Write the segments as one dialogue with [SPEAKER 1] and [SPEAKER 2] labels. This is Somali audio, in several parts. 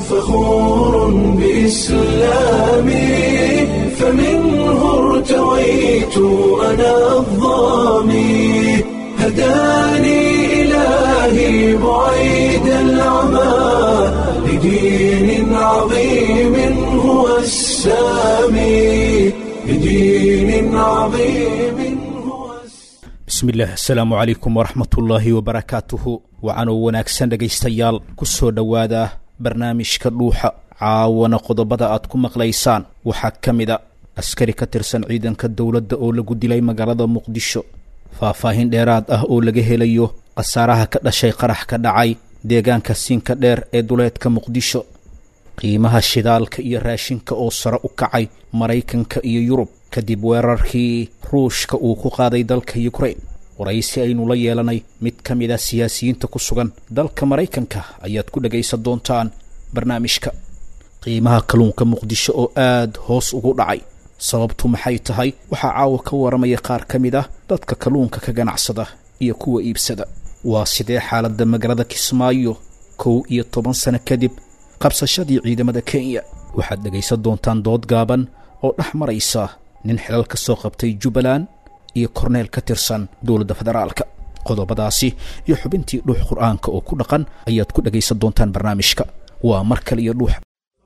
[SPEAKER 1] فخور بإسلامي فمنه ارتويت أنا الظامي هداني إلهي بعيد العمى لدين عظيم هو السامي لدين عظيم هو السامي
[SPEAKER 2] bismillaah asalaamu calaykum waraxmatullaahi wabarakaatuhu wacanoo wanaagsan dhegaystayaal ku soo dhowaada barnaamijka dhuuxa caawana qodobada aad ku maqlaysaan waxaa ka mid a askari ka tirsan ciidanka dowladda oo lagu dilay magaalada muqdisho faahfaahin dheeraad ah oo laga helayo khasaaraha ka dhashay qarax ka dhacay deegaanka siinka dheer ee duleedka muqdisho qiimaha shidaalka iyo raashinka oo sare u kacay maraykanka iyo yurub kadib weerarkii ruushka uu ku qaaday dalka yukrain waraysi aynu la yeelanay mid ka mid a siyaasiyiinta ku sugan dalka maraykanka ayaad ku dhegaysan doontaan barnaamijka qiimaha kalluunka muqdisho oo aad hoos ugu dhacay sababtu maxay tahay waxaa caawa ka waramaya qaar ka mid ah dadka kalluunka ka ganacsada iyo kuwa iibsada waa sidee xaaladda magaalada kismaayo kow iyo toban sano kadib qabsashadii ciidamada kenya waxaad dhegaysan doontaan dood gaaban oo dhex maraysa nin xilal ka soo qabtay jubbaland iyo korneel ka tirsan dowladda federaalka qodobadaasi iyo xubintii dhuux qur'aanka oo ku dhaqan ayaad ku dhegaysan doontaan barnaamijka waa mar kale iyo dhuux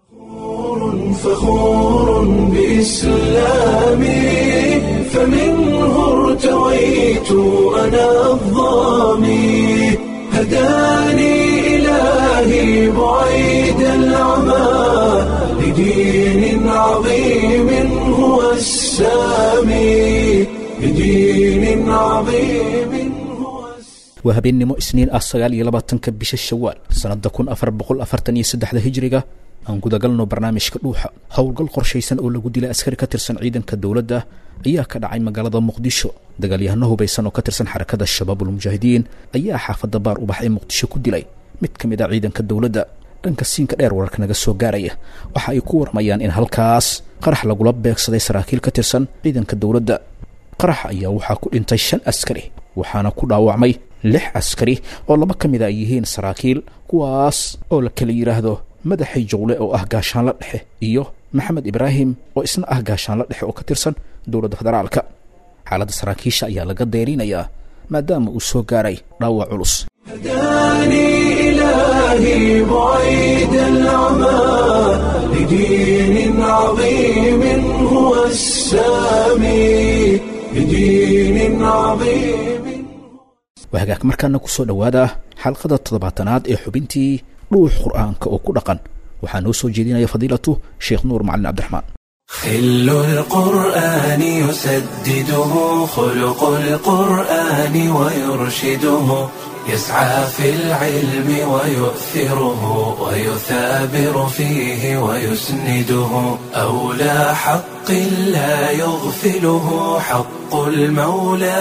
[SPEAKER 1] فخور بإسلامي فمنه ارتويت أنا الظامي هداني إلهي بعيد العمى لدين عظيم هو السامي لدين عظيم هو السامي
[SPEAKER 2] waa habeennimo isniin ah sagaal iyo labaatanka bisha shawaal sannadda kun afar boqol afartan iyo saddexda hijriga aan gudagalno barnaamijka dhuuxa howlgal qorshaysan oo lagu dilay askari ka tirsan ciidanka dowladda ayaa ka dhacay magaalada muqdisho dagaalyahano hubaysan oo ka tirsan xarakada shabaabulmujaahidiin ayaa xaafadda baar ubax ee muqdisho ku dilay mid ka mid a ciidanka dowladda dhanka siinka dheer wararka naga soo gaaraya waxa ay ku warmayaan in halkaas qarax lagula beegsaday saraakiil ka tirsan ciidanka dowladda qarax ayaa waxaa ku dhintay shan askari waxaana ku dhaawacmay lix askari oo laba ka mid a ay yihiin saraakiil kuwaas oo la kala yidhaahdo madaxay jowle oo ah gaashaanla dhexe iyo maxamed ibraahim oo isna ah gaashaanla dhexe oo ka tirsan dowladda federaalka xaaladda saraakiisha ayaa laga deyrinayaa maadaama uu soo gaaray dhaawac culus
[SPEAKER 1] هداني إلهي بعيد العمى لدين عظيم هو السامي لدين عظيم
[SPEAKER 2] waa hagaag markaana ku soo dhowaada xalqada toddobaatanaad ee xubintii dhuux qur'aanka oo ku dhaqan waxaa noo soo jeedinaya fadiilatu sheekh nuur macalin cabdiraxmaan
[SPEAKER 1] خل القرآن يسدده خلق القرآن ويرشده يسعى في العلم ويؤثره ويثابر فيه ويسنده أولى حق لا يغفله حق المولى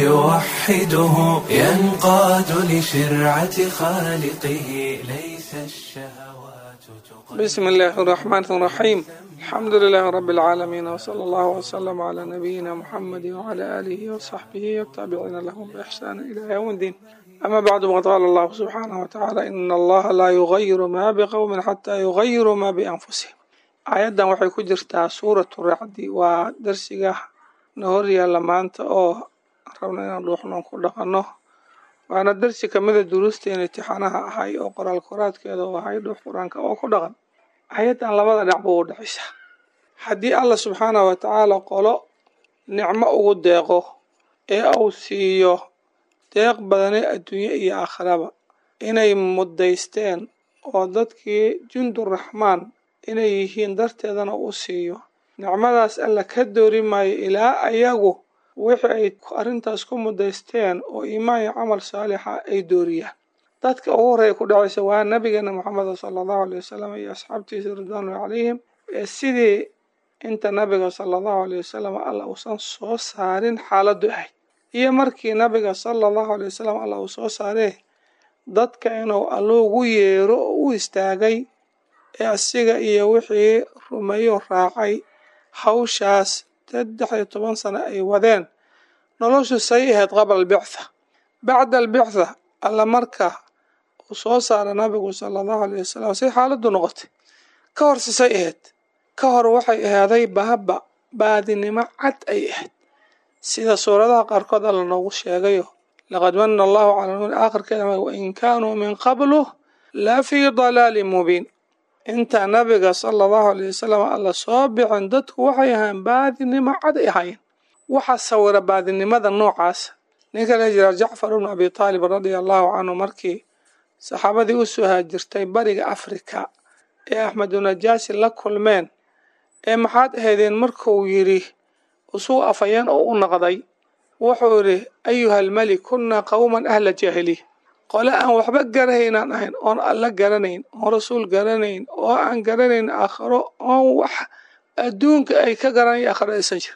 [SPEAKER 1] فيوحده ينقاد لشرعة خالقه ليس الشهوات تقل
[SPEAKER 3] بسم الله الرحمن الرحيم الحمد لله رب العالمين وصلى الله وسلم على نبينا محمد وعلى آله وصحبه والتابعين لهم بإحسان إلى يوم الدين أما بعد وقال الله سبحانه وتعالى إن الله لا يغير ما بقوم حتى يغيروا ما بأنفسهم آيادا waxay ku jirtaa suuratu racdi waa darsiga na hor yaalla maanta oo rabna inaan dhuuxnoon ku dhaqanno waana darsi kamida duruusteen imtixaanaha ahay oo qoraal koraadkeeda u ahay dhuux qur-aanka oo ku dhaqan ayaddan labada dhinac buu u dhexaysa haddii alla subxaanahu wa tacaala qolo nicmo ugu deeqo ee uu siiyo deeq badane adduunye iyo aakhiraba inay mudaysteen oo dadkii junduraxmaan inay yihiin darteedana uu siiyo nicmadaas alla ka doori maayo ilaa ayagu wixii ay arrintaas ku mudaysteen oo iimaan iyo camal saalixa ay dooriyaan dadka ugu horreeya ku dhacaysa waa nabigeena moxameda sala allahu aley wasalam iyo asxaabtiisa ridwaanulahi calayhim ee sidii inta nabiga sala allahu aley wasalam alla uusan soo saarin xaaladdu ahayd iyo markii nabiga sala allahu aley wasalam alla uu soo saaree dadka inuu alluugu yeero oo u istaagay ee asiga iyo wixii rumeeyo raacay hawshaas saddex iyo toban sano ay wadeen noloshu say ahayd qabla albictha bacda albictha alla marka uu soo saara nabigu sala allahu alayh wasalam say xaaladdu noqotay ka hor sisay ahayd ka hor waxay ahaaday baaba baadinimo cad ay ahayd sida suuradaha qaarkood alla noogu sheegayo laqad mana allahu cala lmumin aakhirkeeda wain kaanuu min qablu la fii dalaalin mubiin inta nabiga sala allahu alayh wasalam alla soo bixin dadku waxay ahayn baadinimo cad ay ahaayeen waxaa sawira baadinimada noocaasa ninka la jira jacfar ibnu abi taalib radia allahu canhu markii saxaabadii u soo haajirtay bariga afrika ee axmedunajaasi la kulmeen ee maxaad ahaydeen markuu yidhi usuu afayeen oo u naqday wuxuu yidhi ayuha almelik kunnaa qowman ahla jaahiliya qole aan waxba garahaynaan ahayn oon alla garanayn oon rasuul garanayn oo aan garanayn aakhiro oon wax adduunka ay ka garanaya aakhiro aysan jir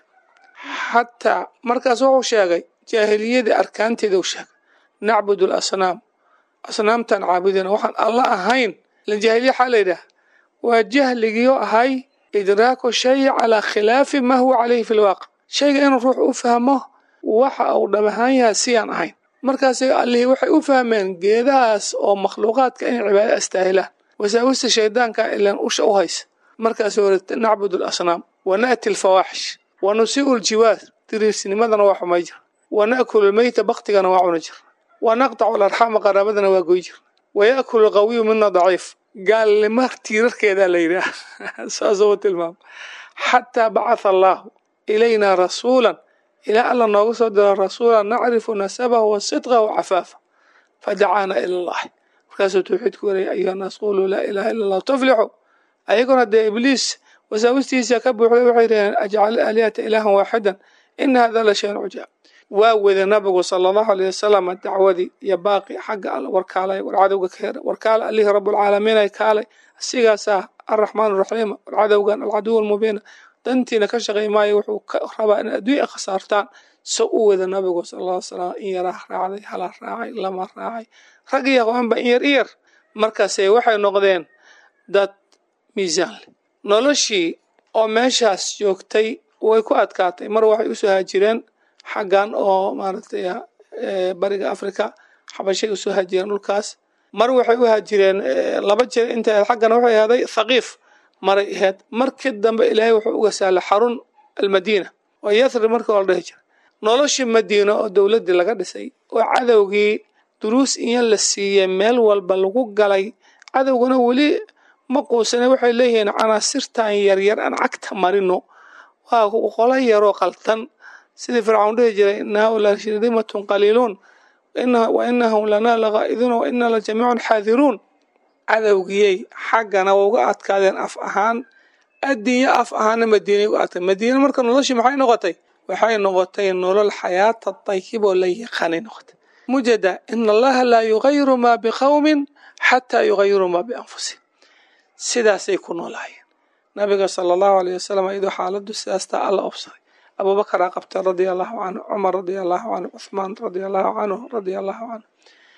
[SPEAKER 3] xataa markaas wuxuu sheegay jaahiliyadii arkaanteeda u sheegay nacbudu alasnaam asnaamtaan caabudina waxaan alla ahayn la jaahiliya waxaa la yidhaah waa jahligiioo ahay idraaku shay calaa khilaafi maa huwa caleyhi fi lwaaqic shayga inuu ruux u fahmo waxa uu dhab ahaan yahay siyaan ahayn markaasay allihii waxay u fahmeen geedahaas oo makhluuqaadka inay cibaado astaahilaan wasaawista shaydaanka ilan usha u haysa markaas wari nacbudu alasnaam wa na'ti alfawaaxish wa nusii'u ljiwaar diriisnimadana waa xumay jir wa na'kulu lmeyta baktigana waa cuna jir wa naqtacu alarxaama qaraabadana waa goy jir wa ya'kulu alqawiyu mina daciif gaalnimo tiirarkeedaa la yidhaah saasuu u tilmaama xataa bacatha allaahu ilaynaa rasuulan ilaa alla noogu soo diro rasuulan nacrifu nasabahu wa sidqahu wa cafaafa fadacaana ila allahi markaasuu tawxiid ku warayay ayuha naas quluu laa ilaaha illa allah tuflixu ayaguna dee ibliis wasaawistiisa ka buuxday waxay dhaheen ajcal aalihata ilaahan waaxidan ina hada la shayn cujaab waa wada nabigu sala allahu alayh wasalam dacwadii iyo baaqi xagga alla warkaalay war cadowga ka hera warkaala alihi rabulcaalamiin ay kaalay asigaasaa arraxmaan araxiim war cadowgan alcaduw almubiina dantiina ka shaqay maayo wuxuu ka rabaa in adduunya khasaartaan so u wada nabigu sala alla slam in yaraa raacday hala raacay lama raacay rag iyo haweenba in yar i yar markaase waxay noqdeen dad miisaan leh noloshii oo meeshaas joogtay way ku adkaatay mar waxay usoo haajireen xaggan oo maaragtay bariga africa xabashay usoo haajireen dhulkaas mar waxay u haajireen laba jeer inta xaggana waxay ahaaday thaqiif maray ahayd markii dambe ilaahay wuxuu uga sahlay xarun almadiina oo yathrib markii oo la dhehi jira noloshii madiina oo dowladdii laga dhisay oo cadowgii duruus iyo la siiyey meel walba lagu galay cadowguna weli ma quusane waxay leeyihiin canaasirtan yaryar aan cagta marino waa qolo yaroo qaltan sidii fircawn dhihi jiray ina haulaa shirdimatun qaliiluun wa inahum lanaa laqaa'iduuna wa ina la jamiicun xaadiruun cadowgiyey xaggana waa uga adkaadeen af ahaan addinya af ahaana madiinay uga adkaadeen madiina marka noloshii maxay noqotay waxay noqotay nolol xayaata dayib oo la yaqaanay noqotay mujada ina allaha laa yugayiru maa biqowmin xataa yugayiru maa bianfusihim sidaasay ku noolaayeen nabiga sala allahu alayh wasalam iyadoo xaaladdu sidaastaa alla obsaday abuubakaraa qabtay radia allahu canhu cumar radia allahu canhu cuthmaan radia allahu canhu radia allahu canhu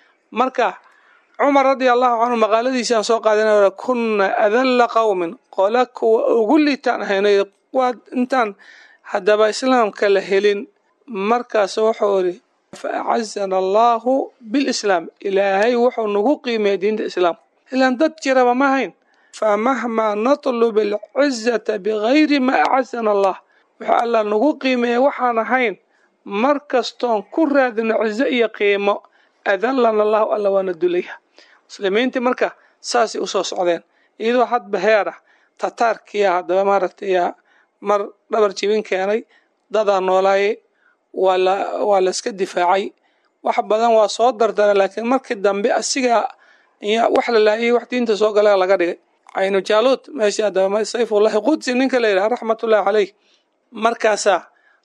[SPEAKER 3] marka cumar radia allahu canhu maqaaladiisi aan soo qaadanay kunna adalla qowmin qola kuwa ugu liitaan ahaynay waa intaan haddaba islaamka la helin markaas wuxuu idhi fa acazana allahu bilislaam ilaahay wuxuu nagu qiimeeyay diinta islaamka ilaan dad jiraba ma hayn famahmaa natlub alcizata bigayri ma acazana allah wuxuu allah nagu qiimeeyay waxaan ahayn mar kastoon ku raadino cizo iyo qiimo adallana allahu alla waana dulayha muslimiintii marka saasay usoo socdeen iyadoo hadba heer ah tataarkiya haddaba maaragtay mar dhabar jibin keenay dadaa noolaayay waa la waa la iska difaacay wax badan waa soo dardara laakiin markii dambe asiga wax la laayay wax diinta soo gala laga dhigay caynu jaaluud meeshii haddaba sayfullahi qudsi ninka la yidhaha raxmatullahi caleyh markaasaa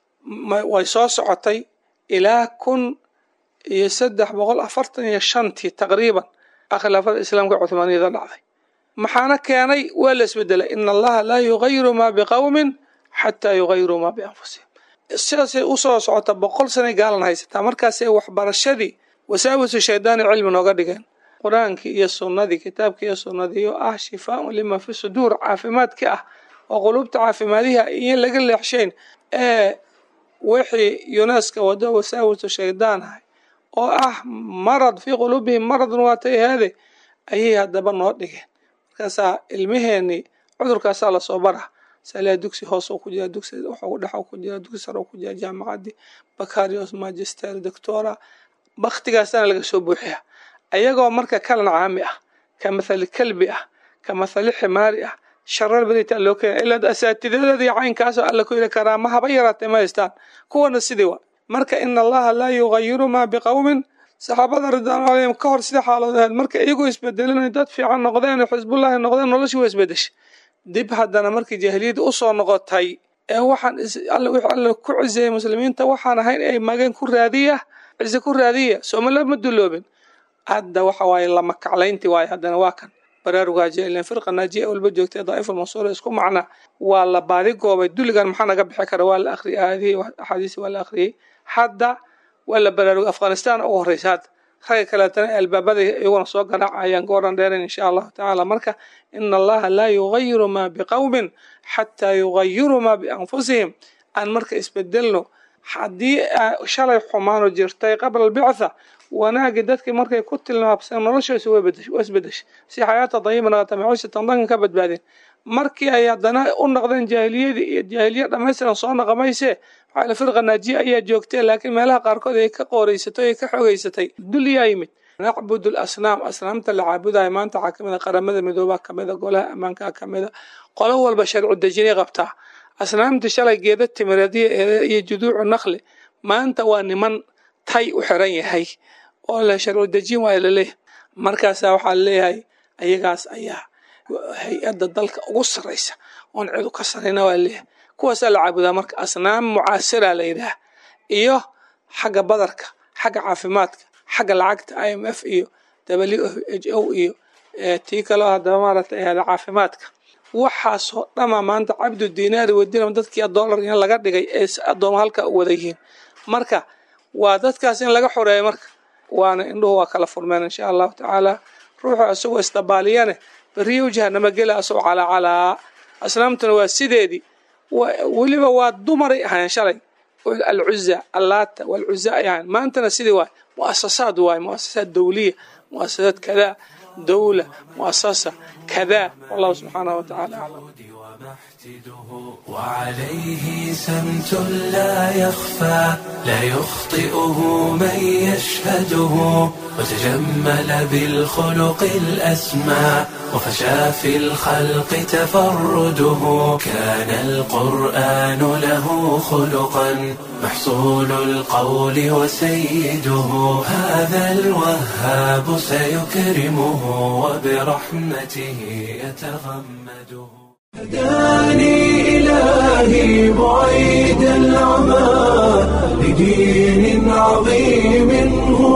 [SPEAKER 3] way soo socotay ilaa kun iyo saddex boqol afartan iyo shantii taqriiban a khilaafada islaamka cuhmaaniyada dhacday maxaana keenay waa la isbedelay ina allaha laa yugayiru maa biqowmin xataa yugayiruu maa bianfusihim sidaasay usoo socota boqol sanay gaalan haysataa markaasay waxbarashadii wasaawisu shaydaani cilmi nooga dhigeen qur-aankii iyo sunnadii kitaabkii iyo sunnadii oo ah shifaaun lima fi suduur caafimaadkii ah oo quluubta caafimaadiha iyo laga leexshayn ee wixii yuneska wado wasaawisu shaydaan ahay oo ah marad fii quluubihim maradun waatay ahaade ayay haddaba noo dhigeen markaasaa ilmaheenii cudurkaasaa lasoo bara salaa dugsi hoos ku jira dugsi wuxuu dhex ku jira dugsi sare ku jira jaamacadii bakarios magister doctora baktigaasana laga soo buuxiya ayagoo marka kalan caami ah ka mathali kalbi ah ka mathali ximaari ah sharar beritaa loo keena ilaa asaatidadoodii caynkaasoo alla ku yidhi karaama haba yaraatee ma haystaan kuwana sidii wa marka ina allaha laa yugayiru maa biqowmin saxaabada ridwaanu calayhim ka hor sida xaaladood ahayd marka iyagoo isbedelinayo dad fiican noqdeen xisbullahi noqdeen noloshii waa isbedeshay dib haddana markii jaahiliyadda usoo noqotay ee waxaan wixii alla ku ciseeyey muslimiinta waxaan ahayn ay mageen ku raadiya cise ku raadiya soomala ma duloobin hadda waxa waaye lama kaclaynti waaye haddana waa kan baraarugaa jelilen firqa naajiya walba joogtay daa'iful mansuura isku macna waa la baadi goobay dulligan maxaa naga bixi kara waa la akhriyay aayadihii axaadiisi waa la akhriyey hadda waa la baraarugay afghanistan ugu horreysa hadda ragga kaleetana albaabada iyaguna soo garaacayaan goodhan dheeran insha allahu tacaala marka ina allaha laa yugayiru maa biqowmin xataa yugayiruu maa bianfusihim aan marka isbedelno haddii shalay xumaano jirtay qabla albictha wanaagii dadkii markay ku tilmaabseen noloshoisa waa isbedeshay si xayaata dayiban ata maciishatan dankan ka badbaadeen markii ay haddana u noqdeen jaahiliyadii iyo jaahiliya dhammaystiran soo naqamayse waxaa firqa naajiya ayaa joogtee laakiin meelaha qaarkood ay ka qooreysatay ay ka xogeysatay dul yaa yimid nacbudu lasnaam asnaamta la caabudayo maanta waxaa kamid a qaramada midoobaa kamida golaha ammaanka kamida qolo walba sharcu dejinay qabtaa asnaamtii shalay geeda timireedya iyo juduucu naqli maanta waa niman tay u xiran yahay oo la sharcu dejin waayo laleeyahay markaasaa waxaa leeyahay ayagaas ayaa hay-adda dalka ugu sarraysa oon cidu ka sarrayna waa leeyahay kuwaasaa la caabudaa marka asnaam mucaasira la yidhaah iyo xagga badarka xagga caafimaadka xagga lacagta i m f iyo w h o iyo tii kaleo haddaba maaragtay ahada caafimaadka waxaasoo dhama maanta cabdu dinaari wadinam dadkii dollar in laga dhigay ee addooma halka u wada yihiin marka waa dadkaas in laga xoreeyo marka waana indhuhu waa kala furmeen insha allahu tacaala ruuxu isagoo isdabaaliyane beriyo jahanamo gela asagoo calaacalaa asnaamtuna waa sideedii weliba waa dumaray ahayn shalay alcuza allaata walcuza ay ahayn maantana sidii waay muasasaad waay muasasaad dowliya muasasaad kadaa dowla muasasa kadaa wallahu subxaanahu watacaala aclam
[SPEAKER 1] وعليه سمت لا يخفى لا يخطئه من يشهده وتجمل بالخلق الأسمى وفشى في الخلق تفرده كان القرآن له خلقا محصول القول وسيده هذا الوهاب سيكرمه وبرحمته يتغمده هداني إلهي بعيد العمى لدين عظيم هو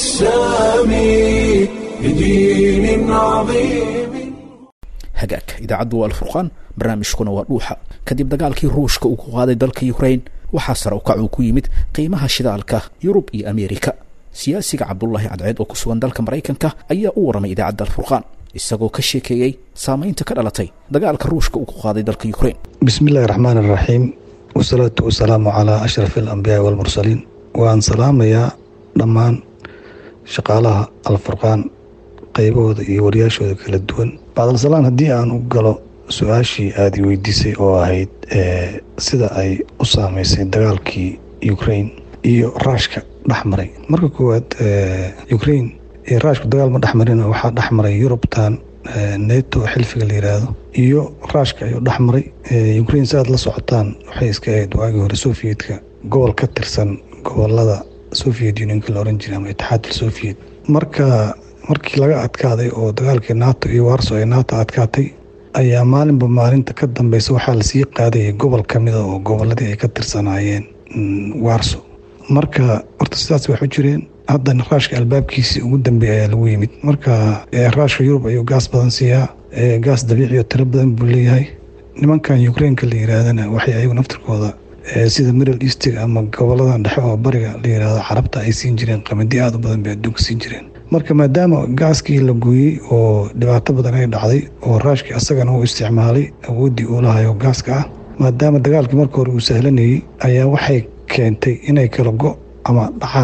[SPEAKER 1] السامي لدين عظيم
[SPEAKER 2] hagaag idaacaddu waa alfurqaan barnaamijkuna waa dhuuxa kadib dagaalkii ruushka uu ku qaaday dalka ukrain waxaa sare ukac uu ku yimid qiimaha shidaalka yurub iyo ameerika siyaasiga cabdulaahi cadceed oo ku sugan dalka maraykanka ayaa u warramay idaacadda alfurqaan isagoo ka sheekeeyey saamaynta ka dhalatay dagaalka ruushka uu ku qaaday dalka ukrain
[SPEAKER 4] bismi illaahi raxmaan iraxiim wasalaatu wasalaamu calaa ashraf alambiyaai walmursaliin waan salaamayaa dhammaan shaqaalaha alfurqaan qaybahooda iyo wariyaashooda kala duwan bacdalsalaan haddii aan u galo su-aashii aada i weydiisay oo ahayd sida ay u saameysay dagaalkii ukrain iyo raashka dhex maray marka koowaad ukrain iyo raashku dagaal ma dhex marina waxaa dhex maray yurubtan neto xilfiga la yiraahdo iyo raashka ayuu dhex maray ukrain si aad la socotaan waxay iska ahayd waagii hore soviyedka gobol ka tirsan gobolada soviet unionka la oran jiray ama itixaadka soviet marka markii laga adkaaday oo dagaalkii nato iyo warso ay nato adkaatay ayaa maalinba maalinta ka dambeysa waxaa lasii qaadayay gobol kamida oo goboladii ay ka tirsanaayeen warso marka horta sidaas wax u jireen haddana raashka albaabkiisii ugu dambeeya ayaa lagu yimid marka raashka yurub ayuu gaas badan siiyaa gaas dabiici oo tiro badan buu leeyahay nimankan ukrainka la yiraahdana waxay ayagu naftirkooda sida middle eastig ama goboladan dhexe oo bariga la yirahdo carabta ay siin jireen qamadi aada u badan bay adduunka siin jireen marka maadaama gaaskii la gooyey oo dhibaato badan ay dhacday oo raashkii asagana uu isticmaalay awooddii uu lahayo gaaska ah maadaama dagaalkii marka hore uu sahlanayey ayaa waxay keentay inay kala go ama dhacaan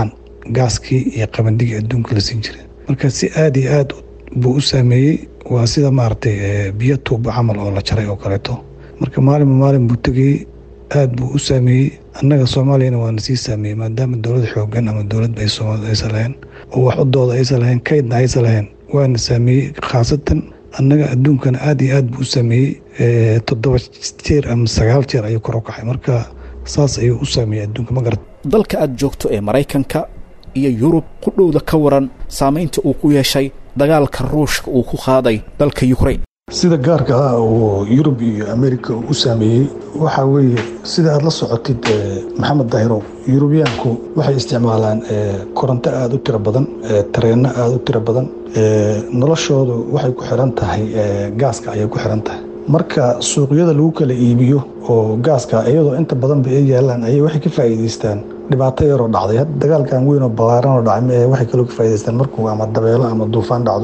[SPEAKER 4] gaaskii iyo qabandigii adduunka la siin jiray marka si aada iyo aad buu u saameeyey waa sida maaragtay biyo tuuba camal oo la jaray oo kaleeto marka maalinba maalin buu tegayey aada buu u saameeyey annaga soomaaliyana waana sii saameeyey maadaama dowlad xoogan ama dowladba ay soomaalida aysan lahayn oo wax u dooda aysan lahayn kaydna aysan lahayn waana saameeyey khaasatan annaga adduunkana aada iyo aad buu u saameeyey toddoba jeer ama sagaal jeer ayuu kor u kacay marka saas ayuu u saameeyey adduunka ma garat
[SPEAKER 2] dalka aad joogto ee maraykanka iyo yurub qudhowda ka waran saamaynta uu ku yeeshay dagaalka ruushka uu ku qaaday dalka yukrain
[SPEAKER 4] sida gaarka ah oo yurub iyo amerika u saameeyey waxaa weeye sida aad la socotid maxamed daahirow yurubiyaanku waxay isticmaalaan koronto aada u tiro badan tareenno aada u tiro badan noloshoodu waxay ku xiran tahay gaaska ayay ku xiran tahay marka suuqyada lagu kala iibiyo oo gaaska iyadoo inta badanba ay yaalaan ayay waxay ka faa'iidaystaan dhibaato yaroo dhacday hadda dagaalkan weyn oo ballaaran oo dhacay mee waxay kaloo ka faa'idaystaan markuu ama dabeelo ama duufaan dhacdo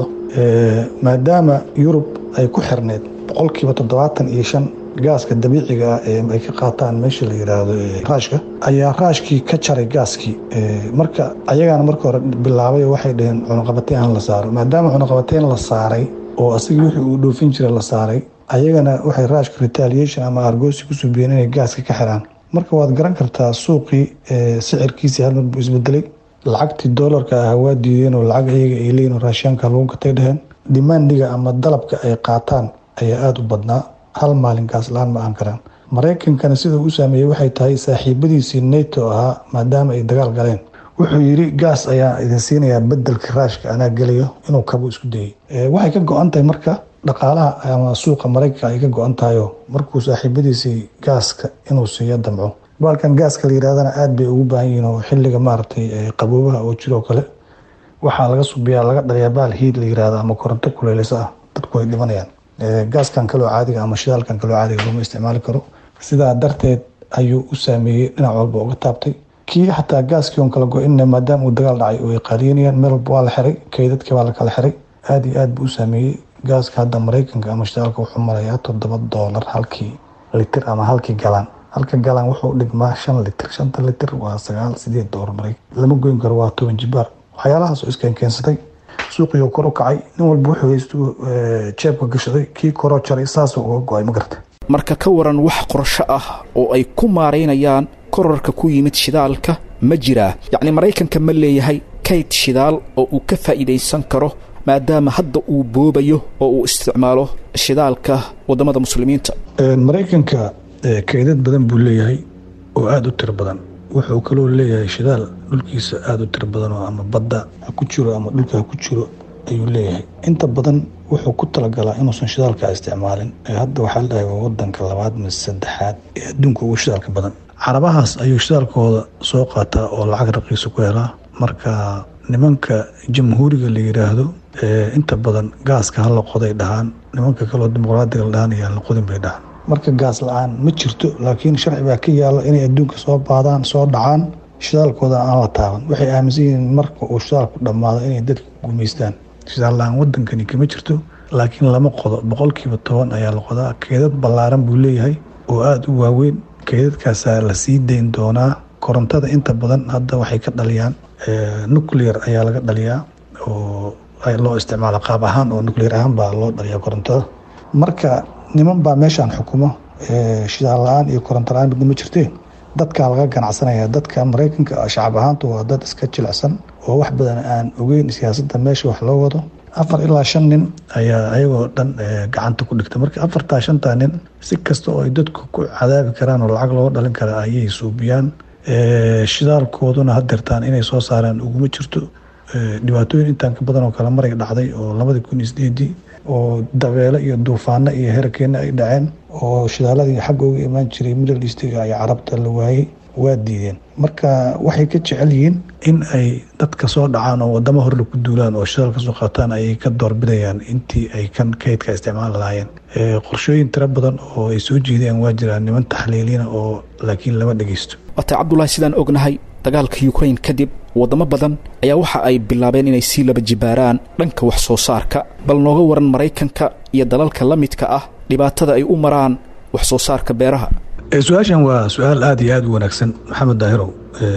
[SPEAKER 4] maadaama yurub ay ku xirneyd boqolkiiba toddobaatan iyo shan gaaska dabiiciga ah ee ay ka qaataan meesha la yidhaahdo raashka ayaa raashkii ka jaray gaaskii marka ayagaana marka hore bilaabay waxay dhaheen cunuqabateyn han la saaro maadaama cunuqabateyn la saaray oo asagii wixii uu dhoofin jiray la saaray ayagana waxay raashka retaliation ama argoosi ku subiyeen inay gaaska ka xiraan marka waad garan kartaa suuqii sicirkiisii hal mar buu isbedelay lacagtii doolarka ah waa diideen oo lacag ayaga ay leeyihin raashiyaanka lagu gatay dheheen dimaandiga ama dalabka ay qaataan ayaa aada u badnaa hal maalin gaas la-aan ma aan karaan maraykankana sidau u saameeyey waxay tahay saaxiibadiisii nato ahaa maadaama ay dagaal galeen wuxuu yidhi gaas ayaa idin siinayaa bedelka raashka anaa gelayo inuu kabo isku dayey waxay ka go-an tahay marka dhaqaalaha ama suuqa maraykanka ay ka go-an tahayo markuu saaxiibadiisii gaaska inuu siiyo damco baalkan gaaska la yidhahdana aada bay ugu baahan yihiin oo xilliga maaragtay qaboobaha oo jiroo kale waxaa laga subiyaa laga dhaliyaa baal hiid la yirahdo ama koronto kuleeleyso ah dadku ay dhimanayaan gaaskan kaloo caadiga ama shidaalkan kaloo caadiga looma isticmaali karo sidaa darteed ayuu u saameeyey dhinac walba uga taabtay kii xataa gaaskii on kala go-inna maadaama uu dagaal dhacay oo ay qaaliyanayaan meel walba waa la xiray kaydadkii baa la kala xiray aada iyo aad buu u saameeyey gaaska hadda maraykanka ama shidaalka wuxuu marayaa toddoba doolar halkii litir ama halkii galaan halka galaan wuxuu dhigmaa shan litir shanta litir waa sagaal sideed doolar maraykan lama goyn karo waa toban jibaar waxyaalahaas oo iskeenkeensatay suuqiyo kor u kacay nin walba wuxuu haystu jeebka gashaday kii koroo jaray saasuu uga go-ay ma garta
[SPEAKER 2] marka ka waran wax qorsho ah oo ay ku maaraynayaan korarka ku yimid shidaalka ma jiraa yacni maraykanka ma leeyahay kayd shidaal oo uu ka faa'iidaysan karo maadaama hadda uu boobayo oo uu isticmaalo shidaalka waddamada muslimiinta
[SPEAKER 4] maraykanka kaydad badan buu leeyahay oo aada u tiro badan wuxuu kaloo leeyahay shidaal dhulkiisa aada u tiro badan oo ama badda ha ku jiro ama dhulka ha ku jiro ayuu leeyahay inta badan wuxuu ku talagalaa inuusan shidaalka isticmaalin hadda waxaa la dhahay waa wadanka labaad mise saddexaad ee adduunka ugu shidaalka badan carabahaas ayuu shidaalkooda soo qaataa oo lacag raqiisa ku helaa marka nimanka jamhuuriga la yidhaahdo inta badan gaaska hala qoday dhahaan nimanka kaloo dimuqraadiga la dhahaan ayaan la qodin bay dhahaan marka gaas la-aan ma jirto laakiin sharci baa ka yaala inay adduunka soo baadaan soo dhacaan shidaalkooda aan la taaban waxay aaminsan yihiin marka uu shidaalku dhammaado inay dadka gumaystaan shidaal la-aan wadankani kama jirto laakiin lama qodo boqolkiiba toban ayaa la qodaa keedad ballaaran buu leeyahay oo aada u waaweyn keedadkaasaa la sii dayn doonaa korontada inta badan hadda waxay ka dhaliyaan nuclear ayaa laga dhaliyaa oo loo isticmaalo qaab ahaan oo nuclear ahaan baa loo dhaliyaa korontada marka niman baa meeshaan xukumo shidaal la-aan iyo koronto la-aan midna ma jirtee dadkaa laga ganacsanaya dadka maraykanka shacab ahaantu waa dad iska jilicsan oo wax badan aan ogeyn siyaasadda meesha wax loo wado afar ilaa shan nin ayaa ayagoo dhan gacanta ku dhigta marka afartaa shantaa nin si kasta oo ay dadku ku cadaabi karaan oo lacag looga dhalin kara ayay suubiyaan shidaalkooduna hadeertaan inay soo saaraan uguma jirto dhibaatooyin intaan ka badan oo kale maray dhacday oo labadii kun iyo sideedii oo dabeelo iyo duufaano iyo herakeena ay dhaceen oo shidaaladii xagga uga imaan jiray middle eastiga iyo carabta la waayey waa diideen marka waxay ka jecel yihiin in ay dadka soo dhacaan oo wadamo horle ku duulaan oo shidaal ka soo qaataan ayay ka doorbidayaan intii ay kan kaydka isticmaali lahaayeen qorshooyin tiro badan oo ay soo jeedayaan waa jiraan niman taxliiliina oo laakiin lama dhegeysto
[SPEAKER 2] waata cabdulahi sidaan ognahay dagaalka ukrain kadib waddamo badan ayaa waxa ay bilaabeen inay sii laba jibaaraan dhanka wax soo saarka bal nooga waran maraykanka iyo dalalka la midka ah dhibaatada ay u maraan wax soo saarka beeraha
[SPEAKER 4] su-aashan waa su-aal aada iyo aada u wanaagsan maxamed daahirow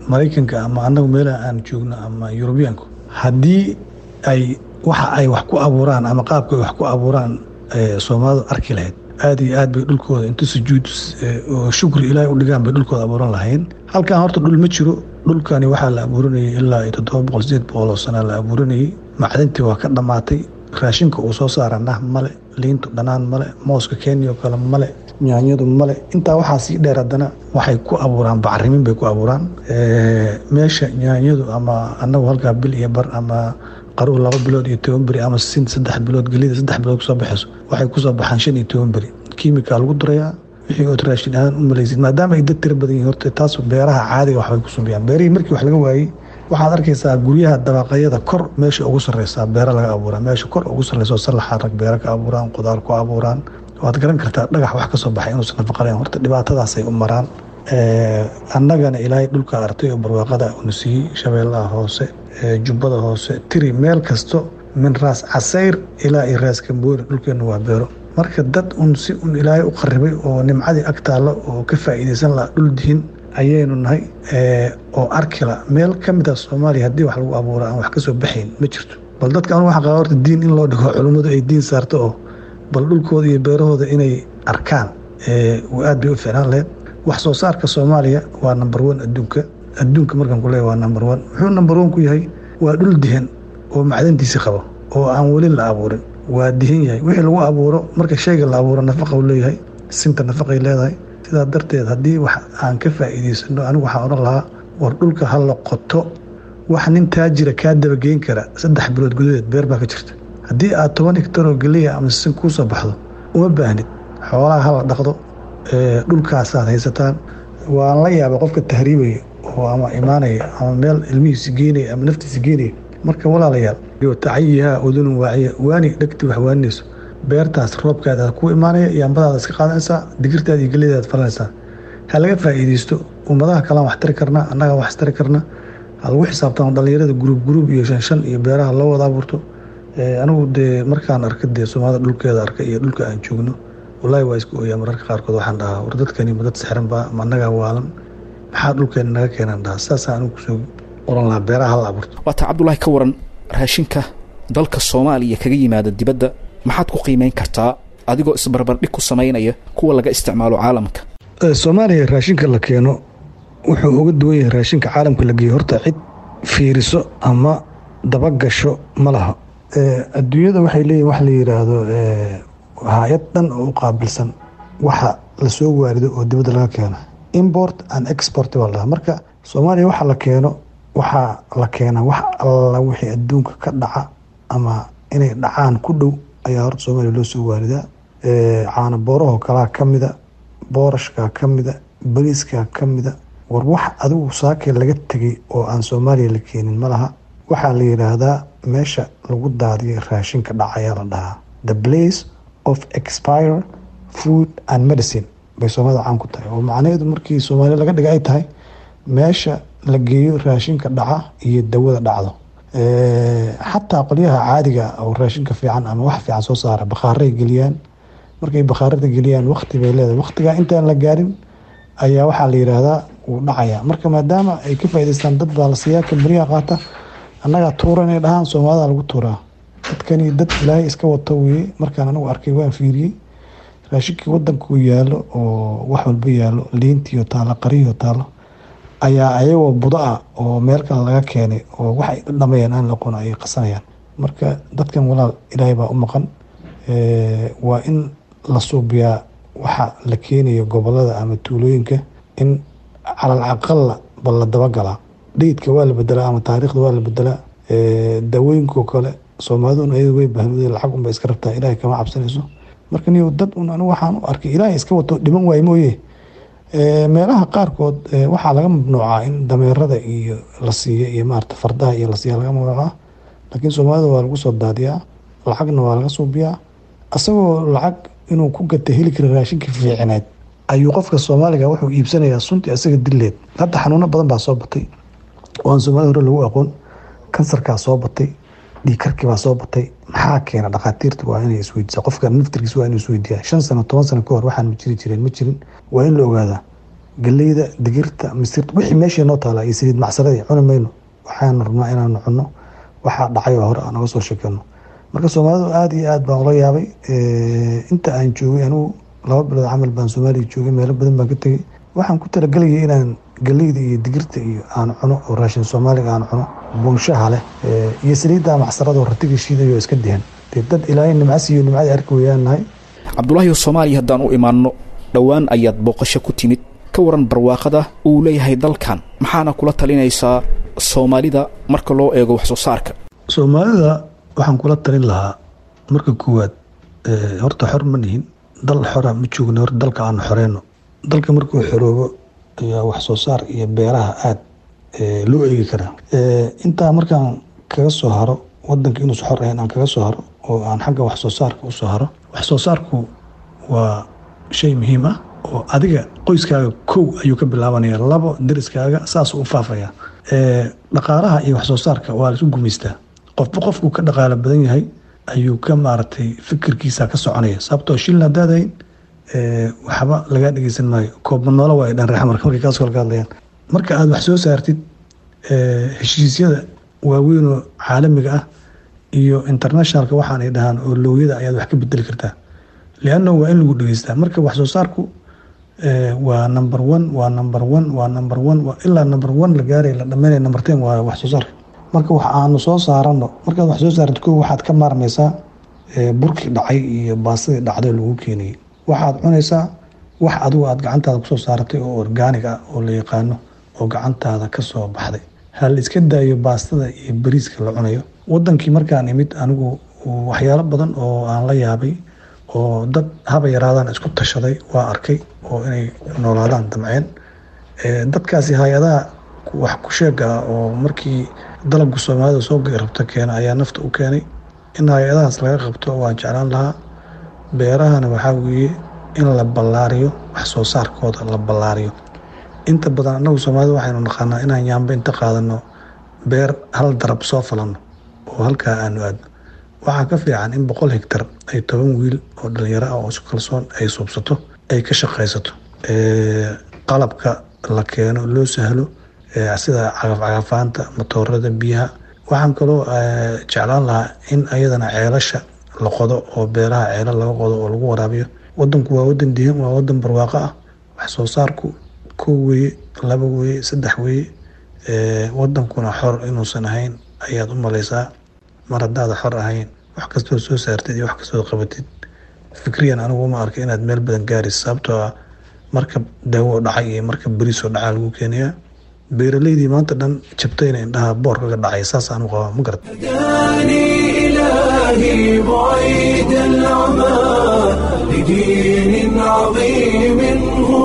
[SPEAKER 4] maraykanka ama anagu meelaha aan joogno ama yurubiyaanku haddii ay waxa ay wax ku abuuraan ama qaabka ay wax ku abuuraan soomaalidu arki lahayd aad iyo aad bay dhulkooda inta sujuud oo shukri ilaahay u dhigaan bay dhulkooda abuuran lahayn halkan horta dhul ma jiro dhulkani waxaa la abuuranayay ilaa iyo toddoba boqol sideed boqol oo sana la abuuranayay macdintii waa ka dhammaatay raashinka uu soo saara nah male liintu dhanaan male mooska kenya oo kale male nyaanyadu male intaa waxaa sii dheer haddana waxay ku abuuraan bacrimin bay ku abuuraan meesha nyaanyadu ama anagu halkaa bil iyo bar ama qaruur laba bilood iyo toban beri ama sin saddex bilood gelida saddex bilood kusoo baxayso waxay kusoo baxaan shan iyo toban beri kiimika lagu durayaa wixii ood raashin ahaan u malaysid maadaama ay dad tira badan yihin horta taas beeraha caadiga waxbay ku sumbiyaan beerihii markii wax laga waayey waxaad arkaysaa guryaha dabaqayada kor meesha ugu sarreysaa beero laga abuuraa meesha kor ugu sarreysa sallaxa rag beero ka abuuraan qudaar ku abuuraan waad garan kartaa dhagax wax ka soo baxay inuusan nafaqalayn horta dhibaatadaasay u maraan annagana ilaahay dhulka artay oo barwaaqada una siiyey shabeellaha hoose jubbada hoose tiri meel kasto min raas casayr ilaa iyo raas kambooni dhulkeenna waa beero marka dad un si un ilaahay u qaribay oo nimcadii ag taallo oo ka faa'iidaysan laha dhul dihin ayaynu nahay oo arkila meel ka mid ah soomaaliya haddii wax lagu abuura aan wax ka soo baxayn ma jirto bal dadka anu waxa qaba horta diin in loo dhigo culummadu ay diin saarto oo bal dhulkooda iyo beerahooda inay arkaan aad bay u ficnaan lahayd wax soo saarka soomaaliya waa number one adduunka adduunka markaan ku leeya waa number one muxuu number one ku yahay waa dhul dihan oo macdantiisi qabo oo aan weli la abuurin waa dihan yahay wixii lagu abuuro marka shayga la abuuro nafaqa u leeyahay sinta nafaqay leedahay sidaa darteed haddii wax aan ka faa'iidaysano anigu waxaan odhan lahaa war dhulka ha la qoto wax nin taajira kaa dabageyn kara saddex bilood gudaheed beer baa ka jirta haddii aad toban higtaroo geliya ama sin kuu soo baxdo uma baahnid xoolaha hala dhaqdo dhulkaasaad haysataan waan la yaaba qofka tahriibaya oo ama imaanaya ama meel ilmihiisi geynaya ama naftiisi geynaya marka walaalayaal tacayihaa udunun waaciya waani dhegti wax waaninayso beertaas roobkaada ku imaanaya yaambadaada iska qaadanaysaa digirtaada iyo gelidaad falanaysaa ha laga faa'iidaysto ummadaha kalaan wax tari karnaa annagaa wax tari karna ha lagu xisaabtamo dhallinyarada guruub guruub iyo shan shan iyo beeraha loo wada abuurto anigu dee markaan arka dee soomaalida dhulkeeda arka iyo dhulka aan joogno wallaahi waa isku ooyaa mararka qaarkood waxaan dhahaa war dadkani ma dad sixran baa ma annagaa waalan maxaa dhulkeena naga keenaan dhahaa saasaa anigu kusoo oran lahaa beeraha hala abuurto
[SPEAKER 2] waataa cabdulaahi ka waran raashinka dalka soomaaliya kaga yimaada dibadda maxaad ku qiimeyn kartaa adigoo isbarbardhig ku samaynaya kuwa laga isticmaalo caalamka
[SPEAKER 4] soomaaliya raashinka la keeno wuxuu uga duwan yahay raashinka caalamka la geeyo horta cid fiiriso ama dabagasho ma laha adduunyada waxay leeyihin wax la yidhaahdo hay-ad dhan oo u qaabilsan waxa lasoo waarido oo dibadda laga keeno import and export baa la dhahaa marka soomaaliya waxa la keeno waxaa la keenaa wax alla wixii adduunka ka dhaca ama inay dhacaan ku dhow ayaa horta soomaaliya loo soo waaridaa caana boorahoo kalaa ka mida boorashkaa ka mida bariiskaa ka mida war wax adigu saakee laga tegay oo aan soomaaliya la keenin ma laha waxaa la yidhaahdaa meesha lagu daadiyo raashinka dhacayaa la dhahaa the place of expire food and medicine bay soomaalida caan ku tahay oo macnaheedu markii soomaaliya laga dhiga ay tahay meesha la geeyo raashinka dhaca iyo dawada dhacdo xataa qolyaha caadiga oo raashinka fiican ama wax fiican soo saara bakhaaray geliyaan markay bakhaarada geliyaan wakti bay leedahay waktigaa intaan la gaarin ayaa waxaa la yidhaahdaa wuu dhacaya marka maadaama ay ka faa'idaystaan dad baa la siiyaa kambriyaha qaata annagaa tuura inay dhahaan soomaalida lagu tuuraa dadkani dad ilaahay iska wato weye markaan anigu arkay waan fiiriyey raashinkii wadankuu yaalo oo wax walba yaalo liintiyo taalo qariyo taalo ayaa ayagoo budo ah oo meel kale laga keenay oo wax ay dhamayaan aan laqoon ay qasanayaan marka dadkan walaal ilaahay baa u maqan waa in la suubiyaa waxa la keenayo gobolada ama tuulooyinka in calal caqalla bal la dabagalaa dhayidka waa la bedelaa ama taariikhda waa la bedelaa daawooyinkoo kale soomaalidun ayadu way bahnuday lacag unba iska rabtaa ilaahay kama cabsanayso marka niyo dad un anigu waxaan u arkay ilaahay iska wato dhiman waaye mooye meelaha qaarkood waxaa laga mamnuucaa in dameerada iyo la siiyo iyo maarata fardaha iyo la siiya laga mamnuucaa laakiin soomaalida waa lagu soo daadiyaa lacagna waa laga suubiyaa asagoo lacag inuu ku gata heli kara raashinka fiicineed ayuu qofka soomaaliga wuxuu iibsanayaa sunti asaga dileed hadda xanuuno badan baa soo batay oo aan soomaalida hore lagu aqoon kansarkaa soo batay dhiikarkii baa soo batay maxaa keena dhakhaatiirta waa inay isweydiisa qofka naftirkiisa waa inuu isweydiiyaa shan sano toban sano kahor waxaan ma jiri jireen ma jirin waa in la ogaadaa galeyda digirta misirta wixii meeshii noo taala iyo saliid macsaradii cuni mayno waxaanu rabnaa inaanu cunno waxaa dhacay oo hore aan naga soo sheekeyno marka soomaalidu aada iyo aad baan ula yaabay inta aan joogay anigu laba bilood camal baan soomaaliya joogay meelo badan baan ka tegay waxaan ku talagelayay inaan galeyda iyo digirta iyo aan cuno oo raashin soomaaliga aan cuno buunshaha leh iyo saliidda macsaradoo ratiga shiidayo iska dihan dee dad ilaahay nimcas iyo nimcadii arki weyaan nahay
[SPEAKER 2] cabdulaahi soomaaliya haddaan u imaanno dhowaan ayaad booqasho ku timid ka waran barwaaqada uu leeyahay dalkan maxaana kula talinaysaa soomaalida marka loo eego wax soo saarka
[SPEAKER 4] soomaalida waxaan kula talin lahaa marka koowaad horta xor ma nihin dal xora ma joogno horta dalka aan xoreyno dalka markuu xoroobo ayaa wax soo saar iyo beeraha aada loo eegi karaa intaa markaan kaga soo haro wadanka inuusa xor ahayn aan kaga soo haro oo aan xagga wax soo saarka usoo haro wax soo saarku waa shay muhiim ah oo adiga qoyskaaga kow ayuu ka bilaabanaya labo dariskaaga saasuu u faafaya dhaqaalaha iyo wax soo saarka waa laisu gumaystaa qofba qofkuu ka dhaqaalo badan yahay ayuu ka maaragtay fikirkiisa ka soconaya sababtoo shilin hadaadayn waxba lagaa dhegeysan maayo koobanoolo waa dhan reexmarka markay kaas kala ka hadlayaan marka aada wax soo saartid heshiisyada waaweynoo caalamiga ah iyo internationalka waxaanay dhahaan oo looyada ayaad wax ka bedeli kartaa leanna waa in lagu dhegeystaa marka wax soo saarku waa number one waa number one waa number one ilaa number one la gaaray la dhameynaya number ten waa wax soo saarka marka wax aanu soo saarano markaad wax soo saartid ko waxaad ka maarmaysaa burkii dhacay iyo baasadii dhacday lagu keenayay waxaad cunaysaa wax adigu aad gacantaada kusoo saaratay oo orgaanig ah oo la yaqaano oo gacantaada kasoo baxday hal iska daayo baastada iyo bariiska la cunayo wadankii markaan imid anigu waxyaalo badan oo aan la yaabay oo dad haba yaraadaan isku tashaday waa arkay oo inay noolaadaan damceen dadkaasi hay-adaha wax ku sheega ah oo markii dalabka soomaalida soo rabta keena ayaa nafta u keenay in hay-adahaas laga qabto waan jeclaan lahaa beerahana waxaa weeye in la ballaariyo wax soo saarkooda la ballaariyo inta badan annagu soomaalida waxaynu naqaanaa inaan yaamba inta qaadano beer hal darab soo falano oo halkaa aanu aadno waxaa ka fiican in boqol hegtar ay toban wiil oo dhalinyaro ah oo isku kalsoon ay suubsato ay ka shaqaysato qalabka la keeno loo sahlo sida cagafcagafaanta matoorada biyaha waxaan kaloo jeclaan lahaa in ayadana ceelasha la qodo oo beeraha ceelo laga qodo oo lagu waraabiyo wadanku waa wadan dihan waa wadan barwaaqo ah wax soo saarku kow weye laba weye saddex weye wadankuna xor inuusan ahayn ayaad u malaysaa mar haddaada xor ahayn wax kastoo soo saartid iyo wax kastoo qabatid fikriyan anigu uma arka inaad meel badan gaaraysa sababtoo ah marka daawo dhacay iyo marka beriisoo dhacaa lagu keenayaa beeraleydii maanta dhan jabtayna indhaha boor kaga dhacay saas aanu qabaa ma garata
[SPEAKER 1] هداني إلهي بعيد العمى لدين عظيم هو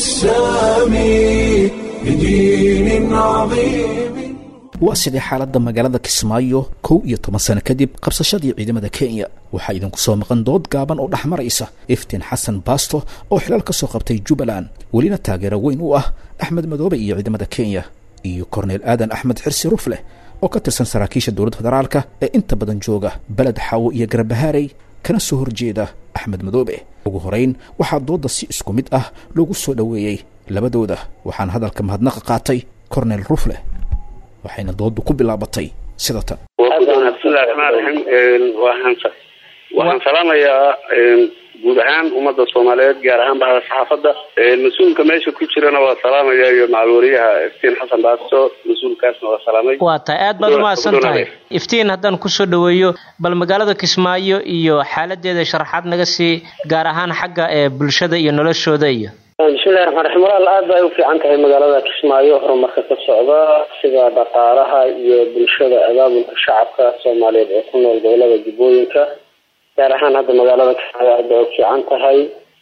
[SPEAKER 1] السامي لدين عظيم
[SPEAKER 2] waa sidee xaaladda magaalada kismaayo kow iyo toban sano kadib qabsashadii ciidamada kenya waxaa idinku soo maqan dood gaaban oo dhex maraysa iftiin xasan baasto oo xilaal ka soo qabtay jubbaland welina taageero weyn u ah axmed madoobe iyo ciidamada kenya iyo korneyl aadan axmed xirsi rufleh oo ka tirsan saraakiisha dowladda federaalka ee inta badan jooga beled xaawo iyo garabahaarey kana soo horjeeda axmed madoobe ugu horeyn waxaa doodda si isku mid ah loogu soo dhoweeyey labadooda waxaana hadalka mahadnaqa qaatay korneyl rufleh waxayna dooddu ku bilaabatay sida tan
[SPEAKER 5] bismillahi raxmaan raxiim waxaan waxaan salaamayaa guud ahaan ummadda soomaaliyeed gaar ahaan bahda saxaafadda mas-uulka meesha ku jirana waa salaamaya iyo macalwariyaha iftiin xasan baasto mas-uulkaasna waa salaamay
[SPEAKER 6] waa tahay aad baad umahadsan tahay iftiin haddaan kusoo dhaweeyo bal magaalada kismaayo iyo xaaladeeda sharaxaad naga sii gaar ahaan xagga ee bulshada iyo noloshooda iyo
[SPEAKER 5] bismillahi raxmaan raxiim walaal aad bay u fiican tahay magaalada kismaayo horumarka ka socda sida dhaqaalaha iyo bulshada abaabulka shacabka soomaaliyeed ee ku nool gobolada jubbooyinka gaar ahaan hadda magaalada kismaayo aad bay u fiican tahay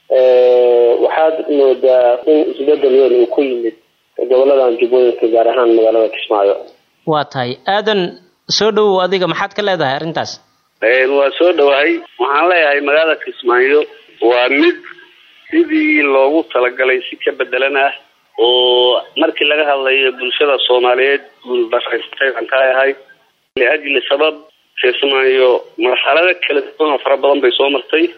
[SPEAKER 5] waxaad moodaa in isbedel weyn uu ku yimid goboladan jubbooyinka gaar ahaan magaalada kismaayo
[SPEAKER 6] waa tahay aadan soo dhowow adiga maxaad ka leedahay arrintaas
[SPEAKER 5] waa soo dhowahay waxaan leeyahay magaalada kismaayo waa mid sidii loogu talagalay si ka bedelan ah oo markii laga hadlayo bulshada soomaaliyeed guulbaraystay aan ka ahay liajli sabab kismaayo marxalado kala duwan oo fara badan bay soo martay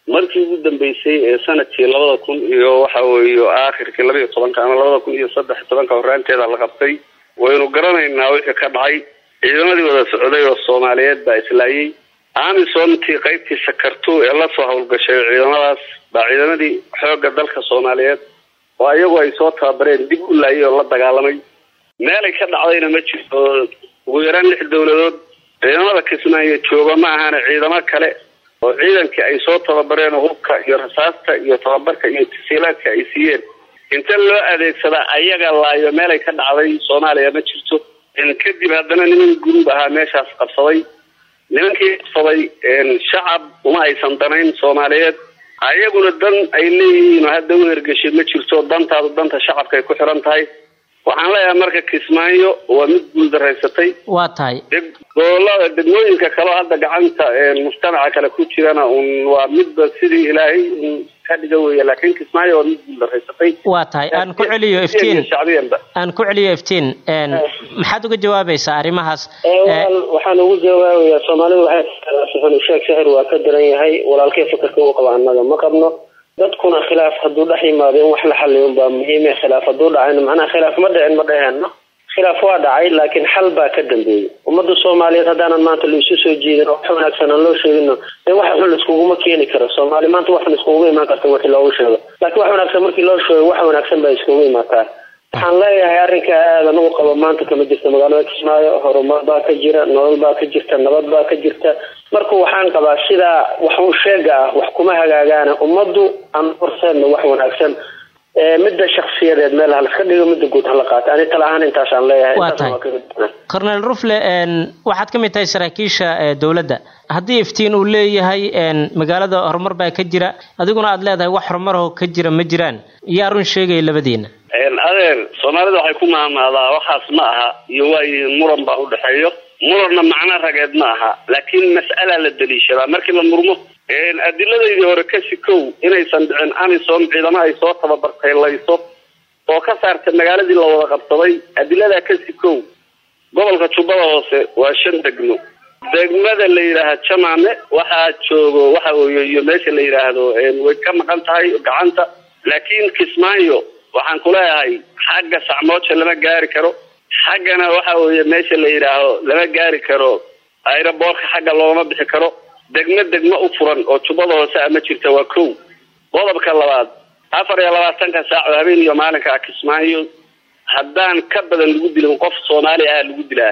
[SPEAKER 5] markii ugu dambeysay ee sanadkii labada kun iyo waxa weeye aakhirkii laba iyo tobanka ama labada kun iyo saddex iyo tobanka horaanteeda la qabtay waynu garanaynaa wixii ka dhacay ciidamadii wada socday oo soomaaliyeed baa islaayay amisomtii qaybtii sakarto ee lasoo howlgashay ciidamadaas baa ciidamadii xoogga dalka soomaaliyeed oo iyagu ay soo tababareen dib u laayay oo la dagaalamay meelay ka dhacdayna ma jirto ugu yaraan lix dowladood ciidamada kismaayo jooga ma ahana ciidamo kale oo ciidankii ay soo tababareen oo hubka iyo rasaasta iyo tababarka iyo tasiilaadka ay siiyeen inta loo adeegsadaa ayaga laayo meelay ka dhacday soomaaliya ma jirto kadib haddana niman gurub ahaa meeshaas qabsaday nimankii qabsaday shacab uma aysan danayn soomaaliyeed ayaguna dan ay leeyihiin oo hadda u hergeshay ma jirto dantaadu danta shacabka ay ku xiran tahay waxaan leeyahay marka kismaayo waa mid guuldaraysatay
[SPEAKER 6] waa tahay
[SPEAKER 5] gobolada degmooyinka kaleo hadda gacanta mujtamaca kale ku jirana un waa midba sidii ilaahay ka dhiga weya laakiin kismaayo waa mid guuldaraysatay
[SPEAKER 6] waa tahay aan ku celiyo iftiin
[SPEAKER 5] shacbiyanba
[SPEAKER 6] aan ku celiyo iftiin maxaad uga jawaabaysaa arrimahaas
[SPEAKER 5] waxaan ugu jawaabayaa soomaalidu waxay sheeg sixir waa ka daran yahay walaalkay fakarka u qaba annaga ma qabno dadkuna khilaaf hadduu dhex yimaado in wax la xaliyo unbaa muhiime khilaaf hadduu dhacayna macnaha khilaaf ma dhicin ma dheheenno khilaaf waa dhacay laakiin xal baa ka dambeeyey ummadda soomaaliyeed haddaanan maanta laisu soo jiidin oo wax wanaagsan aan loo sheegino dee wax xun laiskuguma keeni karo soomaali maanta wax xun iskuguma imaan karta wixii loogu sheego laakiin wax wanaagsan markii loo sheego wax wanaagsan baa iskugu imaataa waxaan leeyahay arrinka aadan ugu qabo maanta kama jirta magaalada kismaayo horumar baa ka jira nolol baa ka jirta nabad baa ka jirta marka waxaan qabaa sidaa wax u sheega ah wax kuma hagaagaana ummaddu aan horseedna wax wanaagsan midda shaksiyadeed meel halaska dhigo midda guud hala qaata ani tala ahaan intaasaan leeyahay
[SPEAKER 6] waa tahay cornel rufle waxaad ka mid tahay saraakiisha dowladda haddii iftiin uu leeyahay magaalada horumar baa ka jira adiguna aad leedahay wax horumaroo ka jira ma jiraan yaa run sheegaya labadiina
[SPEAKER 5] adeer soomaalida waxay ku maamaadaa waxaas ma aha iyo waayi muran baa udhexeeyo muranna macno rageed ma aha laakiin mas'alaa la daliishadaa markii la murmo adiladeydii hore ka sikow inaysan dhicin amisom ciidamo ay soo tababartay layso oo ka saartay magaaladii la wada qabsaday adiladaa ka sikow gobolka jubbada hoose waa shan degmo degmada la yidhaaha jamaame waxaa joogo waxa weeye iyo meesha la yidhaahdo way ka maqan tahay gacanta laakiin kismaayo waxaan kuleeyahay xagga sacmooja lama gaari karo xaggana waxa weeye meesha la yidhaaho lama gaari karo aeroboortka xagga looma bixi karo degmo degmo u furan oo jubbada hoose ama jirta waa kow qodobka labaad afar iyo labaatanka saac oo habeen iyo maalinka kismaayo haddaan ka badan lagu dilin qof soomaali ah lagu dilaa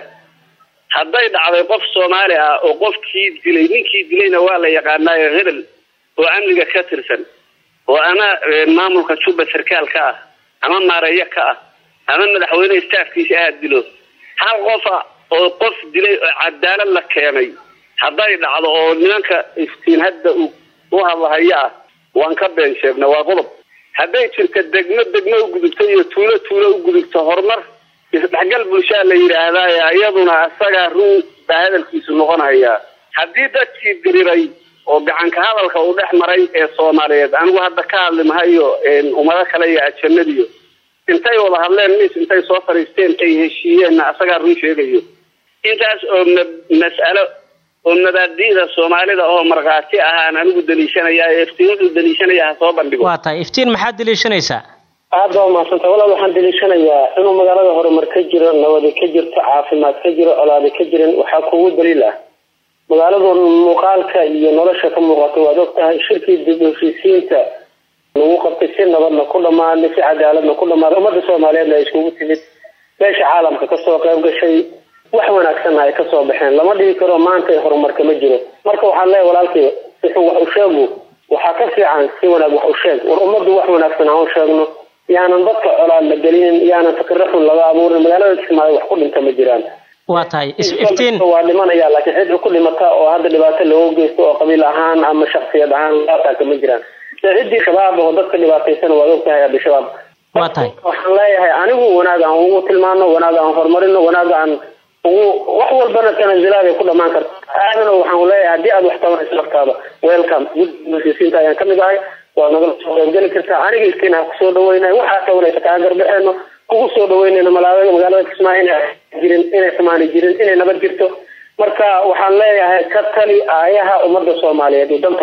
[SPEAKER 5] hadday dhacday qof soomaali ah oo qofkii dilay ninkii dilayna waa la yaqaanaayo hebel oo amniga ka tirsan oo ama maamulka jubba sarkaal ka ah ama maareeyo ka ah ama madaxweyne staafkiisa ah dilo hal qofa oo qof dilay oo cadaalad la keenay hadday dhacdo oo nimanka iftiin hadda u hadlahaya ah waan ka been sheegna waa qodob hadday jirta degmo degmo u gudubto iyo tuulo tuulo u gudubto horumar isdhexgal bulshaa la yidhaahdaye iyaduna isagaa run baa hadalkiisu noqonaya haddii dadkii diriray oo gacanka hadalka uu dhex maray ee soomaaliyeed anigu hadda ka hadli mahayo ummado kale iyo ajanadiyo intay wada hadleen mis intay soo fadhiisteen ay heshiiyeenna isagaa run sheegayo intaas oo mas'alo oo mabaadi'da soomaalida oo markhaati ahaan anigu daliishanaya ee iftiin wuxuu daliishanaya ha soo bandhigo
[SPEAKER 6] waa tahay iftiin maxaad daliishanaysaa
[SPEAKER 5] aada waa mahadsanta walaal waxaan daliishanayaa inuu magaalada horumar ka jiro nabadi ka jirto caafimaad ka jiro colaadi ka jirin waxaa kugu daliil ah magaaladu muuqaalka iyo nolosha ka muuqato waad og tahay shirkii dib heshiisiinta lagu qabtay si nabadna ku dhamaaday si cadaaladna ku dhamaaday ummadda soomaaliyeedna ay iskugu timid meesha caalamka kasoo qayb gashay wax wanaagsanna ay kasoo baxeen lama dhigi karo maanta horumarka ma jiro marka waxaan leeyahay walaalkii wuxuu wax u sheegu waxaa ka fiican si wanaag wax u sheeg war ummaddu wax wanaagsan aan u sheegno yaanan dadka colaad la gelinin yaanan fikirro xun laga abuurin magaalada kismaayo wax ku dhinta ma jiraan
[SPEAKER 6] waa tahay iftiin
[SPEAKER 5] waa dhimanaya laakiin cid ku dhimata oo hadda dhibaato loogu geysto oo qabiil ahaan ama shaksiyad ahaan laataaka ma jiraan ciddii shabaab oo dadka dhibaataysana waad og tahay hadda shabaab
[SPEAKER 6] waa tahay
[SPEAKER 5] waxaan leeyahay anigu wanaag aan ugu tilmaano wanaag aan horumarino wanaag aan ugu wax walbana tanasilaad ay ku dhamaan karta aadana waxaan leeyahay haddii aad wax tabanayso laftaada welcome gudsiisiinta ayaan kamid ahay waa nagala soo qaybgeli kartaa aniga iskiina kusoo dhaweynay waxaa tabanaysa kaa garbaxeeno kugu soo dhaweynayna malaaga magaalada kismaayo inay jirin inay xumaani jirin inay nabad jirto marka waxaan leeyahay ka tali aayaha ummadda soomaaliyeed iyo dantooda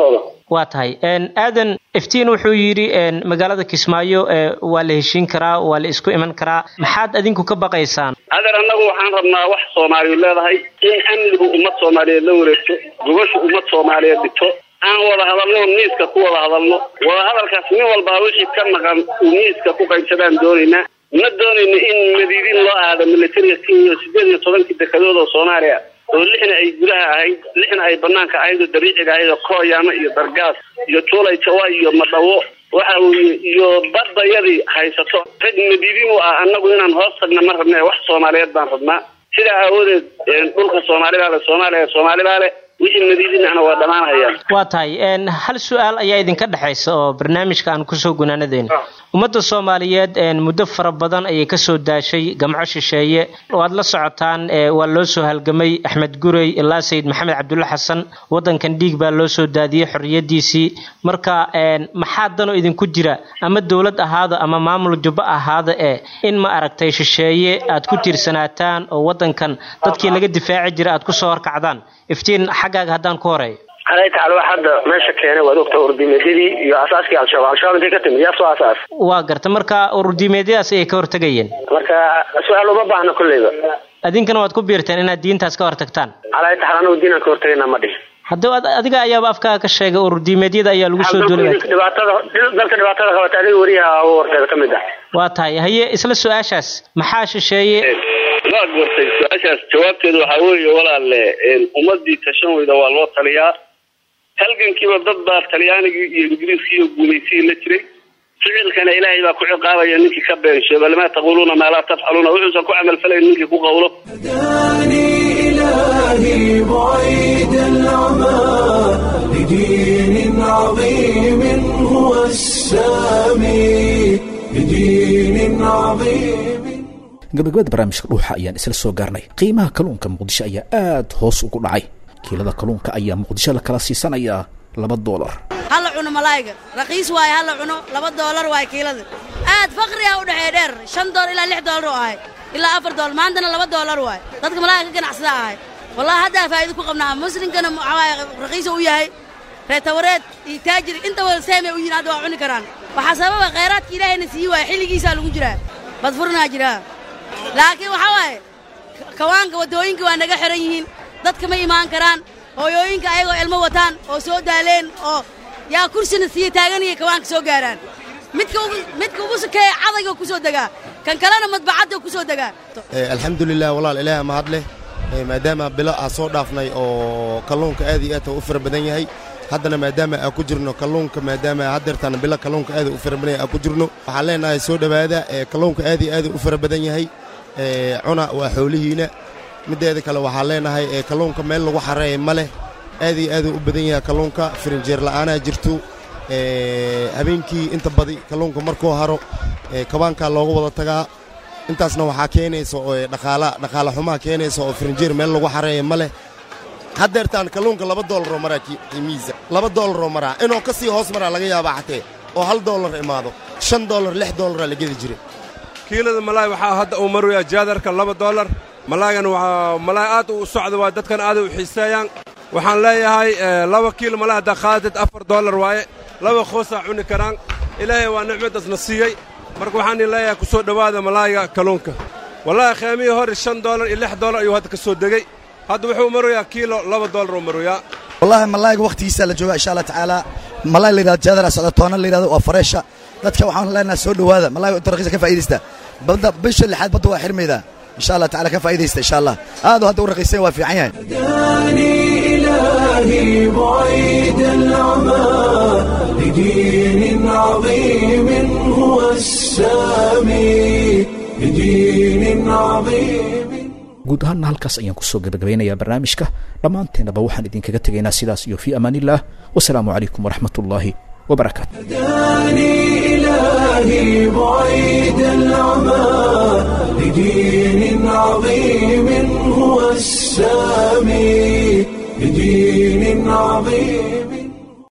[SPEAKER 6] waa tahay aadan iftiin wuxuu yidhi magaalada kismaayo waa la heshiin karaa waa la isku iman karaa maxaad adinku ka baqaysaan
[SPEAKER 5] adeer annagu waxaan rabnaa wax soomaaliyu leedahay in amnigu ummad soomaaliyeed la wareegto gobashu ummad soomaaliyeed dhigto aan wada hadalno miiska ku wada hadalno wada hadalkaas nin walbaa wixii ka maqan uu miiska ku qaybsadaan doonaynaa ma doonayno in madiidin loo aado militariga kenya sideed iyo tobankii dekadood oo soomaaliya oo lixna ay gudaha ahayd lixna ay banaanka ahayd oo dabiiciga ahayd oo kooyaamo iyo dargaas iyo tuulay jawa iyo madhawo waxa weeye iyo badayadii haysato rag madiidin u ah annagu inaan hoos tagna ma rabna wax soomaaliyeed baan rabnaa sidaa aawadeed dhulka soomaalibaa le soomaaliya soomaalibaa le wixii madiidinahna waa dhammaanhayaan
[SPEAKER 6] waa tahay hal su-aal ayaa idinka dhexaysa oo barnaamijka aan kusoo gunaanadeyno ummadda soomaaliyeed muddo fara badan ayay kasoo daashay gamco shisheeye waad la socotaan waa loo soo halgamay axmed gurey ilaa sayid maxamed cabdulle xasan wadankan dhiig baa loo soo daadiyey xorriyadiisii marka maxaa danoo idinku jira ama dowlad ahaada ama maamul jubbo ahaada ee in ma aragtay shisheeye aad ku tiirsanaataan oo wadankan dadkii laga difaaci jira aad kusoo horkacdaan iftiin xaggaaga haddaan ku horeeyo
[SPEAKER 5] alay tacala wax hadda meesha keenay waad ogta urdimeedyadii iyo asaaskii al-shabaab al-shabaab intay ka timid yaa soo asaas
[SPEAKER 6] waa garta marka ururdiimeedyadaas ayay ka hortegayeen
[SPEAKER 5] marka su-aal uma baahna kolleyba
[SPEAKER 6] adinkana waad ku biirteen inaad diintaas ka hortagtaan
[SPEAKER 5] alay taxala anagu diinaan ka hortagayna ma dhihin
[SPEAKER 6] haddaba adiga ayaaba afkaaga ka sheegay ururdiimeedyada ayaa lagu soo duulay
[SPEAKER 5] dhibaatada dalka dhibaatada qabata adiga weriyaha u horteeda ka mid ah
[SPEAKER 6] waa tahay haye isla su-aashaas maxaa shisheeye
[SPEAKER 5] waa gortay su-aashaas jawaabteedu waxaa weeye walaalle ummadii tashan weyda waa loo taliyaa halgankiiba dad baa talyaanigii iyo ingiriiskii iyo guumaysigii la jiray ficilkana ilaahay baa ku ciqaabaya ninkii ka beensheeba lama taquluuna maa laa tafcaluuna wuxuusan ku camalfalayn ninkii ku qawlo
[SPEAKER 1] هداني إلهي بعيد العمى لدين عظيم هو السامي لدين عظيم
[SPEAKER 2] gabagabada barnaamijka dhuuxa ayaan isla soo gaarnay qiimaha kalluunka muqdisho ayaa aad hoos ugu dhacay kiilada kalluunka ayaa muqdisho la kala siisanayaa laba doolar
[SPEAKER 7] hala cuno malaayga raqiis waaye hala cuno laba doolar waaye kiilada aad faqriga u dhexeey dheer shan doolar ilaa lix doolar oo ahay ilaa afar doolar maantana laba doolar waaye dadka malaayga ka ganacsada ahay wallahi haddaa faa'iido ku qabnaa muslimkana waxawaaye raqiisa u yahay reetawareed iyo taajir inta wada seemay u yihin hadda waa cuni karaan waxaa sababa khayraadka ilaahayna sii waaya xilligiisaa lagu jiraa badfurnaa jiraa laakiin waxaa waaye kawaanka waddooyinka waa naga xihan yihiin dadka ma imaan karaan hooyooyinka ayagoo ilmo wataan oo soo daaleen oo yaa kursina siiya taaganaya kawaanka soo gaaraan midka ugu midka ugu sokeeya cadayga ku soo degaa kan kalena madbacadda ku soo degaa
[SPEAKER 8] alxamdulilah walaal ilaah mahad leh maadaama bilo aa soo dhaafnay oo kalluunka aad iyo aad u fara badan yahay haddana maadaama aa ku jirno kalluunka maadaama haddeertaan bilo kalluunka aad u fara badan yahay aa ku jirno waxaan leenahay soo dhowaada kalluunka aad iyo aad u fara badan yahay cuna waa xoolihiina middeeda kale waxaan leenahay kalluunka meel lagu xareeya ma leh aad iyo aad u badan yahay kalluunka firinjeer la'aanaa jirto habeenkii inta badi kalluunka markuu haro kabaankaa looga wada tagaa intaasna waxaa keenaysa oo dhaqaala dhaqaala xumaa keenaysa oo firinjeer meel lagu xareeya ma leh haddeertaan kalluunka laba doolaroo maraa qiimihiisa laba doolaroo maraa inuu ka sii hoos maraa laga yaabaa xatee oo hal doolar imaado shan doolar lix doolaraa la gedi jiray
[SPEAKER 9] kiilada malaay waxaa hadda uu maroyaa jaadarka laba doolar malaaygan waa malaay aad u socda waa dadkan aaday u xiiseeyaan waxaan leeyahay laba kiilo malaay haddaa qaadad afar doolar waaye laba khoosaa cuni karaan ilaahay waa nicmadasna siiyey marka waxaan leeyahay ku soo dhowaada malaayga kalluunka wallaahi kheemihii hore shan doolar iyo lix doolar ayuu hadda ka soo degey hadda wuxuu maroyaa kiilo laba doolar uu maroyaa
[SPEAKER 10] wallahi malaayga wakhtigiisa la jooga insha allah tacaala malaay la yidhahdo jaadara socda toona la yidhahdo waa fareesha dadka waxaan leenahay soo dhowaada malaayga inta raqiisa ka faa'iidaysta badda bisha lixaad badda waa xirmaydaa insha allah tacaala ka faa'iidaysta insha allah aadu hadda u raqiisan waa fiican yahay
[SPEAKER 1] هداني إلهي بعيد العمى لدين عظيم هو السامي لدين عظيم
[SPEAKER 2] guud ahaanna halkaas ayaan kusoo gabagabeynayaa barnaamijka dhammaanteennaba waxaan idinkaga tegaynaa sidaas iyo fii amaaniillah wasalaamu calaykum waraxmat ullaahi wabarakaatu
[SPEAKER 1] هداني إلهي بعيد العمى لدين عظيم هو السامي لدين عظيم